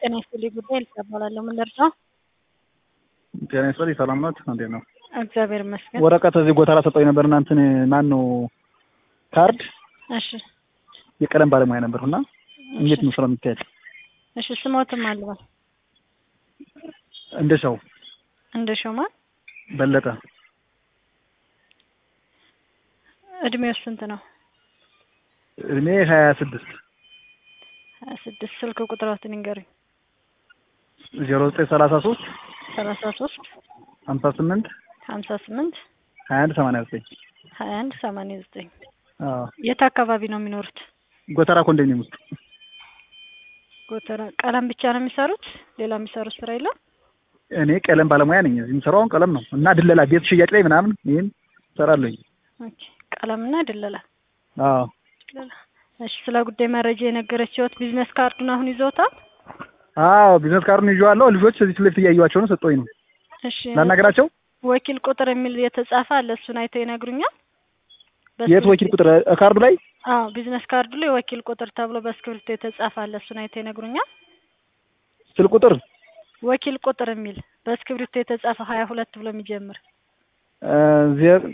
ጤና ይስጥልኝ ጉዳይ ልሳ እባላለሁ። ምን ልርዳው? ጤና ይስጥልኝ ሰላም ናት? እንዴት ነው? እግዚአብሔር ይመስገን። ወረቀት እዚህ ጎተራ ሰጠኝ ነበር እና እንትን ማን ነው ካርድ እሺ የቀለም ባለሙያ ነበርኩ እና እንዴት ነው ስራው የሚካሄድ? እሺ ስሞትም አልባል እንደ ሰው እንደ ሾማ በለጠ እድሜው ስንት ነው? እድሜ ሀያ ስድስት ሀያ ስድስት ስልክ ቁጥራትን ንገሩኝ። ዜሮ ዘጠኝ ሰላሳ ሶስት ሰላሳ ሶስት ሀምሳ ስምንት ሀምሳ ስምንት ሀያ አንድ ሰማንያ ዘጠኝ ሀያ አንድ ሰማንያ ዘጠኝ አዎ የት አካባቢ ነው የሚኖሩት? ጎተራ ኮንዶሚኒየም ውስጥ ጎተራ ቀለም ብቻ ነው የሚሰሩት? ሌላ የሚሰሩት ስራ የለም? እኔ ቀለም ባለሙያ ነኝ። እዚህ የምሰራውን ቀለም ነው እና ድለላ ቤት ሽያጭ ላይ ምናምን ይህን እሰራለሁኝ። ኦኬ ቀለምና ድለላ አዎ ድለላ። እሺ ስለ ጉዳይ መረጃ የነገረችዎት ቢዝነስ ካርዱን አሁን ይዘውታል? አዎ ቢዝነስ ካርዱን ይዤዋለሁ። ልጆች እዚህ ፊት ለፊት እያዩዋቸው ነው። ሰጠኝ ነው እሺ ላናገራቸው። ወኪል ቁጥር የሚል የተጻፈ አለ። እሱን አይተው ይነግሩኛል? የት ወኪል ቁጥር ካርዱ ላይ? አዎ ቢዝነስ ካርዱ ላይ ወኪል ቁጥር ተብሎ በስክሪፕቶ የተጻፈ አለ። እሱን አይተው ይነግሩኛል? ስልክ ቁጥር ወኪል ቁጥር የሚል በስክሪፕቶ የተጻፈ ሀያ ሁለት ብሎ የሚጀምር ዜ-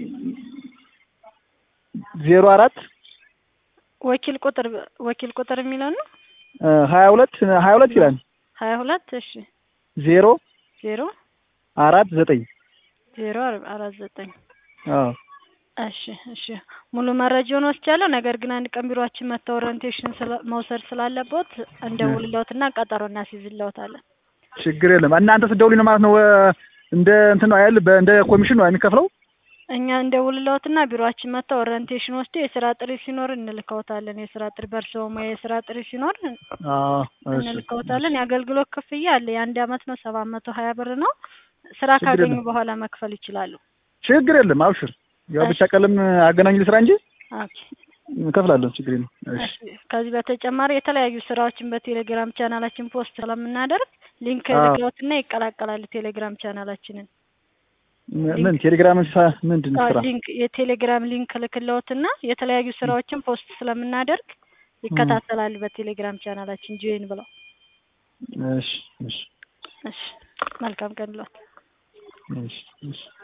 ዜሮ አራት ወኪል ቁጥር ወኪል ቁጥር የሚለው ነው። ሀያ ሁለት ሀያ ሁለት ይላል። ሀያ ሁለት እሺ ዜሮ ዜሮ አራት ዘጠኝ ዜሮ አራት ዘጠኝ አዎ እሺ እሺ ሙሉ መረጃውን ወስጃለሁ። ነገር ግን አንድ ቀን ቢሮአችን መጥተው ኦሪንቴሽን ስለ- መውሰድ ስላለቦት እንደውልለውትና ቀጠሮ እናስይዝለውታለን። ችግር የለም። እናንተ ስትደውሉኝ ነው ማለት ነው። እንደ እንትን ነው አይደል? በእንደ ኮሚሽን ነው የሚከፍለው። እኛ እንደውልለውትና ቢሮአችን መጥተው ኦሪንቴሽን ወስዶ የስራ ጥሪ ሲኖር እንልከውታለን። የስራ ጥሪ በእርስዎ ሙያ የስራ ጥሪ ሲኖር አዎ እሺ። እንልከውታለን። የአገልግሎት ክፍያ አለ። የአንድ አመት ነው ሰባት መቶ ሀያ ብር ነው። ስራ ችግር ካገኙ የለም። በኋላ መክፈል ይችላሉ። ችግር የለም። አብሽር። ያው ብቻ እሺ። ቀለም አገናኝ ልስራ እንጂ ኦኬ እከፍላለሁ። ችግር የለም። እሺ እሺ። ከዚህ በተጨማሪ የተለያዩ ስራዎችን በቴሌግራም ቻናላችን ፖስት ስለምናደርግ ሊንክ አዎ። ልከውትና ይቀላቀላሉ ቴሌግራም ቻናላችንን። ም- ምን ቴሌግራም ሳ- ምንድን አዎ፣ ስራ? ሊንክ የቴሌግራም ሊንክ ልክለውትና የተለያዩ ስራዎችን ፖስት ስለምናደርግ ይከታተላሉ በቴሌግራም ቻናላችን ጆይን ብለው። እሺ እሺ እሺ መልካም ቀን ብሏል። እሺ እሺ